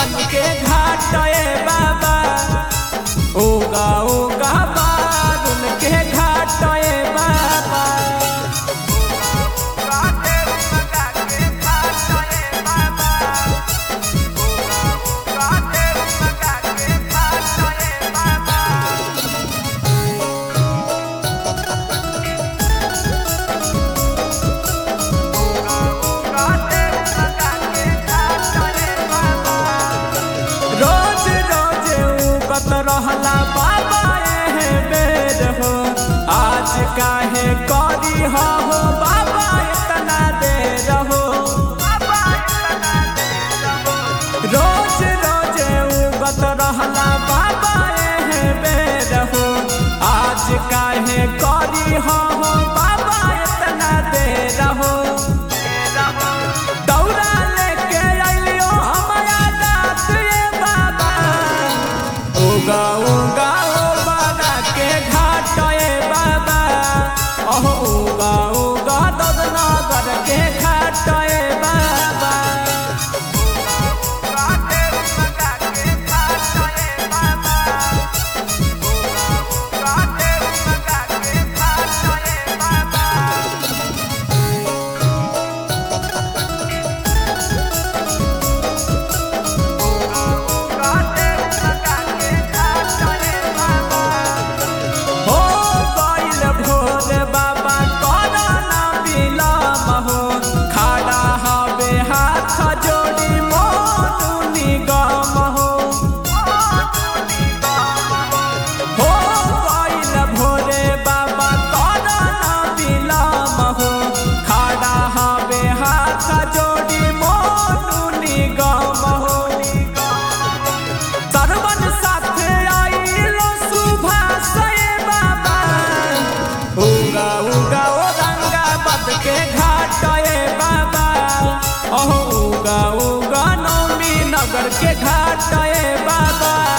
गंज के घाट ए बाबा उगा उगा बारुन के घाट ए बाबा रोज रोज उगत रहला बाबा एहे बेर हो आज काहे करी हो बाबा इतना देर हो रोज रोज उगत रहला बाबा एहे बेर हो आज काहे करी हो बाबा इतना देर हो दौड़ा लेके अइलियो हमरा दात रे बाबा उगा उगा ओ बाबा के घाट ए बाबा ओह उगा उगा ददनगर के घाट ए बाबा हो गइल भोर बाबा करना बिलम हो खड़ा हवे हाथ जोड़ी मोनू निगम हो हो गइल भोरे बाबा करना बिलम हो खड़ा हवे हाथ जोड़ी मोनू निगम हो सरवन साथे आइलो सुभाष ए बाबा उगा उगा ओ रंगा बद के घाट ए बाबा ओह उगा उगा नौमी नगर के घाट ए बाबा